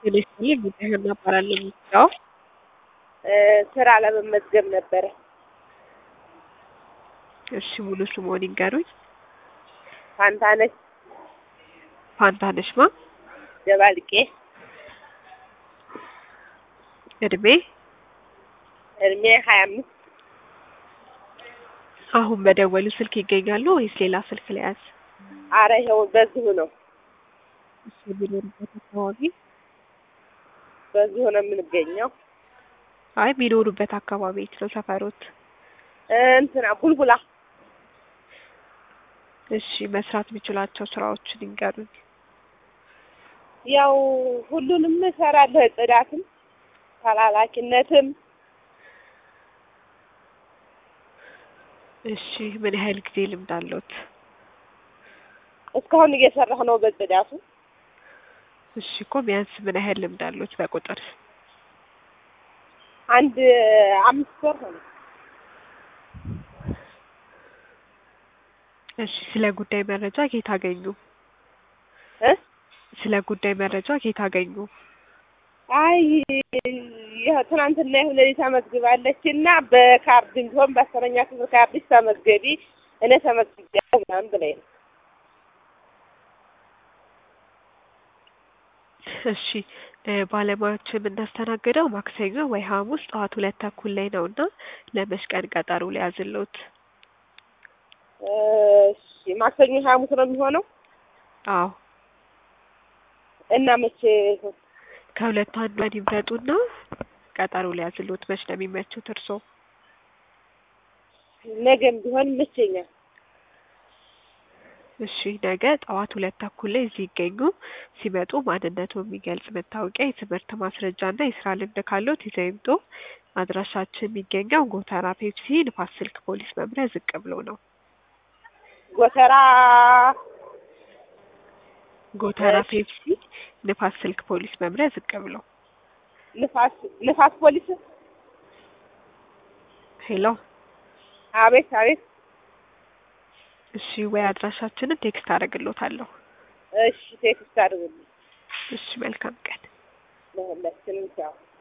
ቴሌስቶኒ ጉዳይህን እናባላለን የሚለው ስራ ለመመዝገብ ነበረ። እሺ ሙሉ ስምዎን ይንገሩኝ? ፋንታነሽ ፋንታነሽ ማ ደባልቄ እድሜ እድሜ ሀያ አምስት አሁን በደወሉ ስልክ ይገኛሉ ወይስ ሌላ ስልክ ለያዝ? አረ ይኸው በዚሁ ነው እሺ የሚኖሩበት አካባቢ በዚሁ ነው የምንገኘው። አይ የሚኖሩበት አካባቢ የት ነው ሰፈሮት? እንትና ቡልቡላ እሺ መስራት የሚችላቸው ስራዎችን ይንገሩኝ? ያው ሁሉንም እሰራለሁ። ጽዳትም፣ ተላላኪነትም እሺ ምን ያህል ጊዜ ልምድ አለዎት? እስካሁን እየሰራሁ ነው በጽዳቱ። እሺ እኮ ቢያንስ ምን ያህል ልምድ አለዎት በቁጥር? አንድ አምስት ወር ሆነ። እሺ ስለ ጉዳይ መረጃ ከየት አገኙ? እ ስለ ጉዳይ መረጃ ከየት አገኙ? አይ ይኸው ትናንትና ይሁን ሌሊት ተመዝግባለች እና በካርድም ቢሆን በአስረኛ ክፍል ካርድሽ ተመዝገቢ እኔ ተመዝግቤያለሁ ምናምን ብላኝ ነው። እሺ ባለሙያዎችን የምናስተናግደው ማክሰኞ ወይ ሐሙስ ጠዋት ሁለት ተኩል ላይ ነው እና ለመች ቀን ቀጠሮ ሊያዝልዎት? እሺ ማክሰኞ ሐሙስ ነው የሚሆነው አዎ እና መቼ ይሁን? ከሁለቱ አንዷን ይምረጡና ቀጠሮ ሊያዝልዎት መች ነው የሚመቹት እርስዎ? ነገም ቢሆን ይመቸኛል። እሺ ነገ ጠዋት ሁለት ተኩል ላይ እዚህ ይገኙ። ሲመጡ ማንነትዎን የሚገልጽ መታወቂያ፣ የትምህርት ማስረጃ እና የስራ ልምድ ካለዎት ይዘው ይምጡ። አድራሻችን የሚገኘው ጎተራ ፔፕሲ ንፋስ ስልክ ፖሊስ መምሪያ ዝቅ ብሎ ነው። ጎተራ ጎተራ እሺ። ፔፕሲ ንፋስ ስልክ ፖሊስ መምሪያ ዝቅ ብሎ። ንፋስ ንፋስ ፖሊስ ሄሎ አቤት አቤት። እሺ ወይ አድራሻችንን ቴክስት አደርግልዎታለሁ። እሺ ቴክስት አድርጉልኝ እሺ መልካም ቀን። ለሁላችንም ቻው።